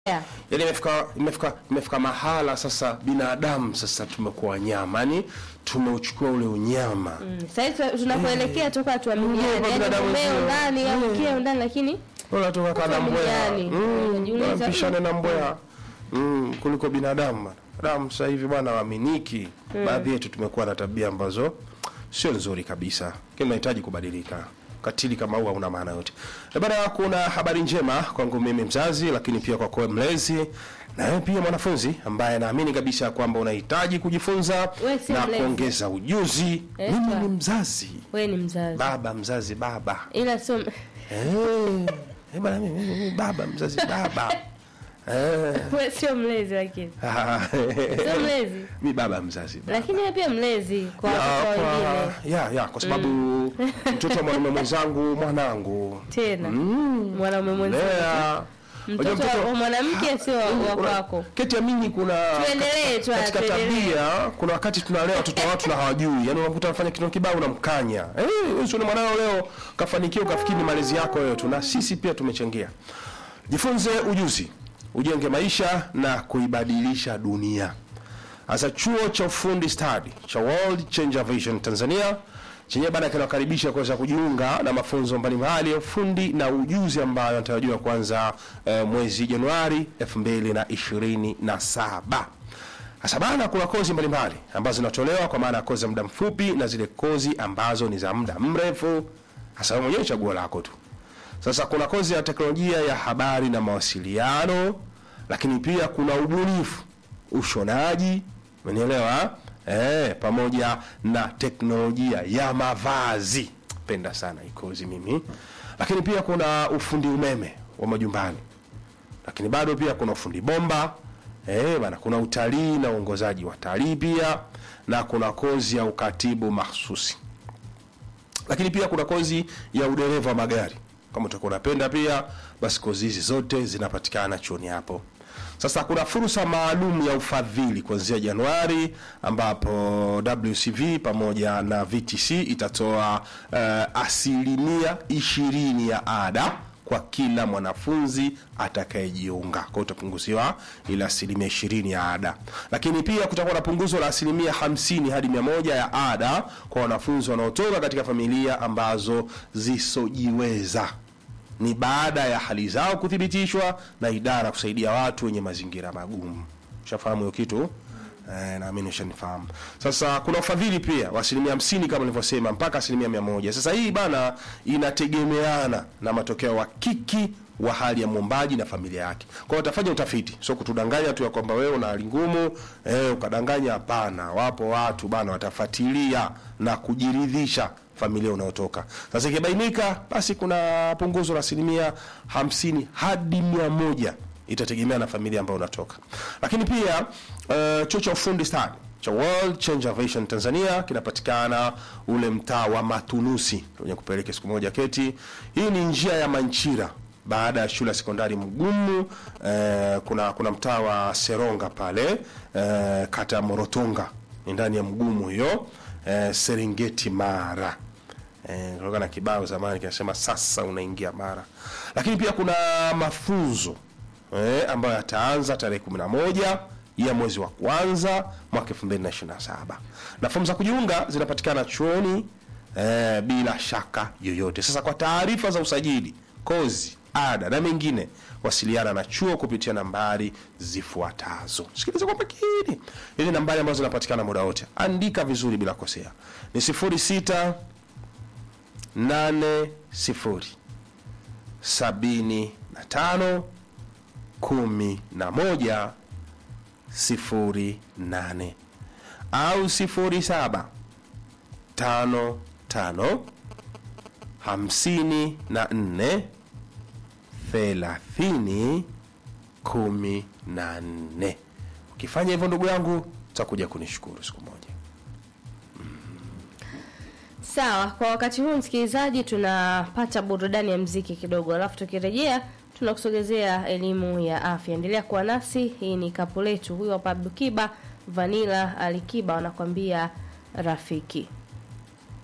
Yeah. Yaani imefika imefika imefika mahala sasa binadamu sasa tumekuwa nyama. Yaani tumeuchukua ule unyama. Mm. Sasa hivi tunapoelekea toka Mm, tuaminiane, kwa yani binadamu umeo wenzetu. ndani au kile ndani lakini Bora tukaka na mbweha. Tuaminiane. Mm, Unajiuliza, bora mpishane mm. na mbweha. Mm, kuliko binadamu bana. Binadamu sasa hivi bwana waaminiki. Baadhi yetu tumekuwa na tabia ambazo sio nzuri kabisa. Lakini tunahitaji kubadilika. Katili kama huu hauna maana yote. Na bana kuna habari njema kwangu mimi mzazi lakini pia kwa kwa mlezi na wewe pia mwanafunzi ambaye naamini kabisa kwamba unahitaji kujifunza Wewe si na mlezi. kuongeza ujuzi. Eh, Mimi sawa. ni mzazi. wewe ni mzazi. Baba mzazi baba. Ila sio Eh, eh, bana mimi mimi baba mzazi baba. Eh. wewe sio mlezi lakini. Sio mlezi. Mi baba mzazi baba. Lakini wewe pia mlezi kwa Ya, watoto wengine. kwa, ya, ya, kwa sababu mtoto wa mwanaume mwenzangu mwanangu Tena. Mm. Mwanaume mwenzako. lea Mtoto Unajua wa mwanamke sio wa wa kuna- kwako. keti ya mimi kuna Tuendelee tu, katika tuendelee. tabia kuna wakati tunalea watoto wa watu na hawajui yani unakuta anafanya kitu kibao unamkanya eh wewe sio mwanao leo kafanikiwa ukafikiri ni malezi yako wewe tu na sisi pia tumechangia jifunze ujuzi ujenge maisha na kuibadilisha dunia Sasa chuo cha ufundi stadi cha World Changer Vision Tanzania chenyewe bana kinakaribisha kuweza kujiunga na mafunzo mbalimbali ya ufundi na ujuzi ambayo yanatarajiwa kuanza eh, mwezi Januari 2027. Sasa bana kuna kozi mbalimbali ambazo zinatolewa kwa maana ya kozi za muda mfupi na zile kozi ambazo ni za muda mrefu. Sasa wewe mwenyewe chaguo lako tu. Sasa kuna kozi ya teknolojia ya habari na mawasiliano, lakini pia kuna ubunifu, ushonaji, umenielewa? Eh, pamoja na teknolojia ya mavazi. Penda sana hii kozi mimi. Lakini pia kuna ufundi umeme wa majumbani. Lakini bado pia kuna ufundi bomba. Eh, bana kuna utalii na uongozaji wa talii pia na kuna kozi ya ukatibu mahsusi lakini pia kuna kozi ya udereva wa magari kama utakuwa unapenda pia basi kozi hizi zote zinapatikana chuoni hapo sasa kuna fursa maalum ya ufadhili kuanzia januari ambapo wcv pamoja na vtc itatoa uh, asilimia ishirini ya ada kwa kila mwanafunzi atakayejiunga kwa utapunguziwa ile asilimia ishirini ya ada lakini pia kutakuwa na punguzo la asilimia hamsini hadi mia moja ya ada kwa wanafunzi wanaotoka katika familia ambazo zisojiweza ni baada ya hali zao kuthibitishwa na idara kusaidia watu wenye mazingira magumu ushafahamu hiyo kitu Eh, naamini ushanifahamu sasa kuna ufadhili pia wa asilimia hamsini kama nilivyosema mpaka asilimia mia moja sasa hii bana inategemeana na matokeo wa kiki wa hali ya mwombaji na familia yake kwa hiyo utafanya utafiti sio kutudanganya tu ya kwamba wewe una hali ngumu eh, ukadanganya hapana wapo watu bana watafuatilia na kujiridhisha familia unayotoka sasa ikibainika basi kuna punguzo la asilimia hamsini hadi mia moja itategemea na familia ambayo unatoka lakini pia uh, chuo cha ufundi stadi cha World Changer Vision Tanzania kinapatikana ule mtaa wa Matunusi kwenye kupeleke siku moja keti. Hii ni njia ya Manchira baada ya shule ya sekondari Mgumu. Eh, kuna kuna mtaa wa Seronga pale eh, kata ya Morotonga ni ndani ya Mgumu hiyo eh, Serengeti Mara eh, kutoka na kibao zamani kinasema sasa unaingia Mara, lakini pia kuna mafunzo eh, ambayo yataanza tarehe 11 ya mwezi wa kwanza mwaka 2027 na fomu za kujiunga zinapatikana chuoni eh, bila shaka yoyote. Sasa kwa taarifa za usajili, kozi, ada na mengine, wasiliana na chuo kupitia nambari zifuatazo. Sikiliza kwa makini, hizi nambari ambazo zinapatikana muda wote, andika vizuri bila kosea, ni 06 80 75 kumi na moja sifuri nane au sifuri saba tano tano hamsini na nne thelathini kumi na nne ukifanya hivyo ndugu yangu utakuja kunishukuru siku moja Sawa, kwa wakati huu msikilizaji, tunapata burudani ya mziki kidogo, alafu tukirejea tunakusogezea elimu ya afya. Endelea kuwa nasi. Hii ni kapu letu. Huyu hapa Abdukiba Vanila Alikiba wanakwambia rafiki.